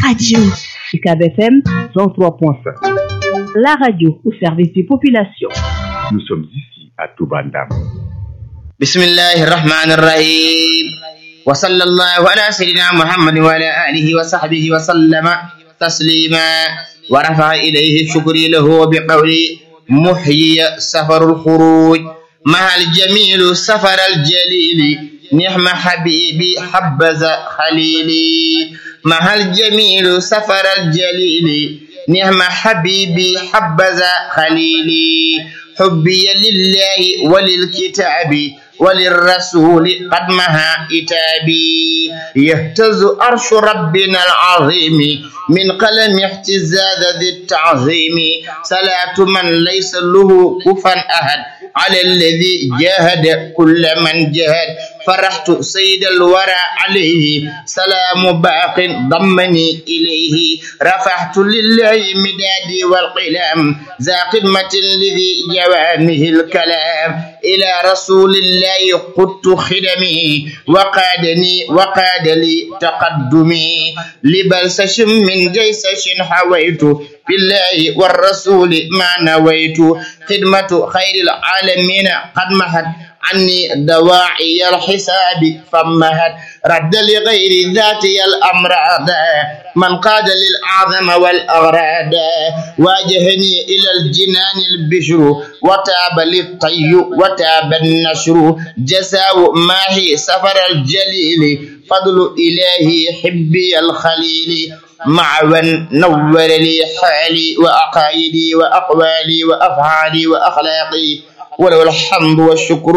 radio. UCAB FM 103.5. La radio au service des populations. Nous sommes ici à Toubandam. بسم الله الرحمن الرحيم وصلى الله على سيدنا محمد وعلى آله وصحبه وسلم تسليما ورفع إليه الشكر له بقولي محيي سفر الخروج مع الجميل سفر الجليل نعم حبيبي حبذا خليلي مع الجميل سفر الجليل نعم حبيبي حبذا خليلي حبي لله وللكتاب وللرسول قد مها إتابي يهتز أرش ربنا العظيم من قلم احتزاز ذي التعظيم صلاة من ليس له كفا أحد على الذي جاهد كل من جاهد فرحت سيد الورى عليه سلام باق ضمني إليه رفعت لله مدادي والقلم ذا قمة لذي جوامه الكلام إلى رسول الله قدت خدمي وقادني وقاد لي تقدمي لبلسش من جيسش حويت بالله والرسول ما نويت خدمة خير العالمين قد مهد عني دواعي الحساب فمهد رد لغير ذاتي الأمراض من قاد للأعظم والأغراد واجهني إلى الجنان البشر وتاب للطي وتاب النشر جزاء ماهي سفر الجليل فضل إلهي حبي الخليل معوا نور لي حالي وأقايدي وأقوالي وأفعالي وأخلاقي وله الحمد والشكر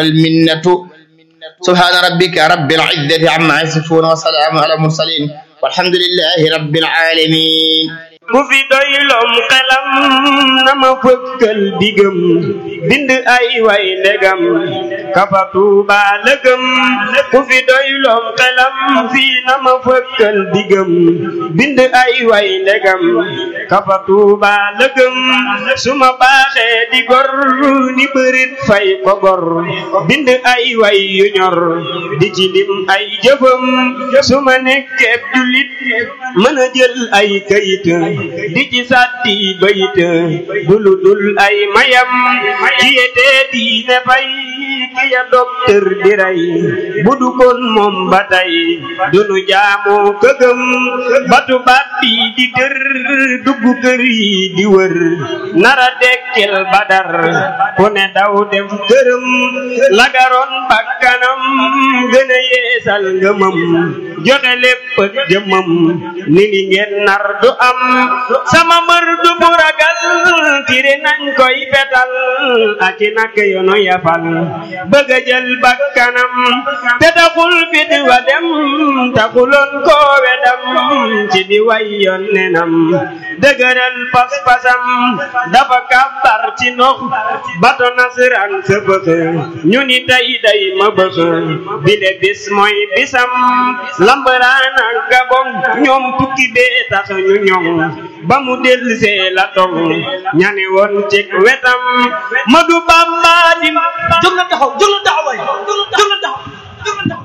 والمنة سبحان ربك رب العزة عما يصفون وسلام على المرسلين والحمد لله رب العالمين ku fi doylom xelam na ma fëkkal digam bind ay way ndegam kafa tuuba lëgëm ku fi doylom xelam fii na ma fëkkal digam bind ay way ndegam kafa tuuba lëgëm su ma baaxee di gor ni bërit fay ko gor bind ay way yu ñor di ci lim ay jëfam su ma nekkee jullit mën a jël ay kayit di ci sàtti bayit dulu dul ay mayam kiyete diine fay kiya docteur di rey budu kon moom ba tey dunu jaamu këgëm batu baat bi di dër dugg kër yi di wër nara dekkel badar ku ne daw dem këram lagaroon bakkanam gën a yeesal ngëmam joxe lépp ak jëmam ni li ngeen nar du am sama mbër du bu ragal tiri nañ koy fetal ak i nak yoonu yafal bëgg a jël bakkanam te taxul fit wa dem taxuloon koo wedam ci di way yoon nenam dëgëral pas-pasam dafa kàbbar ci ndox bato nasaraan sa bëx ñu ni tey day ma bëx bile bis mooy bisam lambaraan ak gabon ñoom tukki bee tax ñu ñoŋ ba mu dellusee la tong ñani woon ci wetam Madu Bamba di jóg na taxaw jóg na taxaw waay jóg na taxaw jóg na taxaw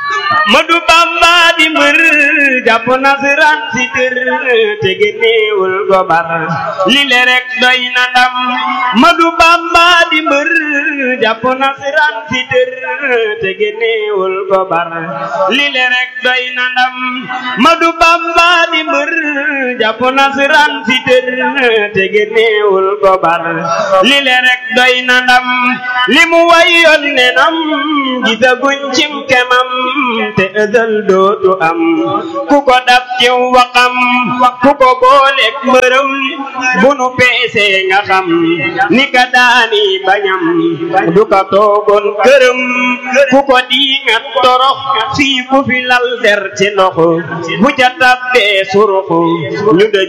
Madu Bamba di mbër jàpp nasaraan si kër te génneewul gobar li le rek doy na ndam Madu Bamba di mbër jàpp nasaraan si kër te génneewul gobar li le rek doy na ndam Madu Bamba di mbër jàpp nasaraan si kër te génneewul gobar li le rek doy na ndam li mu wayoon ne nam gisaguñ cim kemam te ëzal dootu am ku ko dab ci waxam ku ko booleeg mbërëm bu nu peesee nga xam ni ka daani bañam du ka toogoon këram ku ko diingat torox fii ku fi lal der ci ndox bu ca tabbee surux ñu da jël ko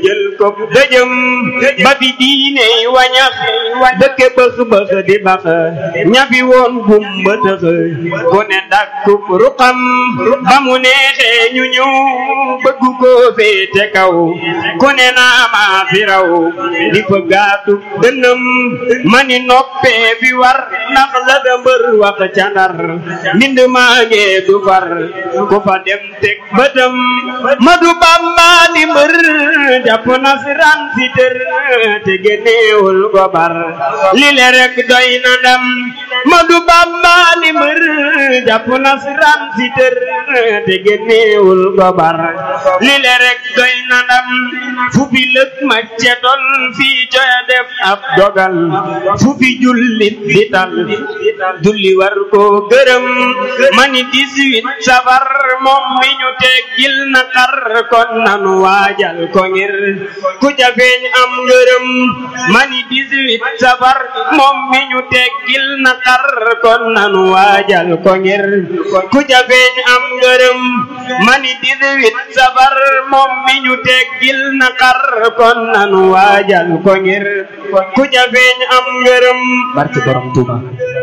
ko dëjëm ba fi diine wañax dëkke bëx bëx di bax ñafi woon gumba tëx ku ne dàkku ruqam ba mu neexee ñu ñëw bëgg ko féete kaw ku ne naa maa fi raw di fa gaatu dënëm mani noppee fi war ndax la da mbër wax ca ndar mbind maa ngee du far ku fa dem teg bëtam madu bamba di mbër jàpp nasran si tër te génneewul gobar li le rek doy na ndam madu bamba di mbër jàpp nasran si tër te génneewul gobar li le rek doy na ndam fu fi lëg ma cetol fii coya def ab dogal fu fi jullit di tal julli war ko gërëm mani 18 safar moom mi ñu teggil na xar kon nanu waajal ko ngir ku ca feeñ am ngërëm mani 18 safar moom mi ñu teggil na xar kon nanu waajal ko ngir ku ca feeñ am ngërëm mani 18 safar moom mi ñu teggil na xar kon nanu waajal ko ngir ku ca feeñ am ngërëm barke borom Tuuba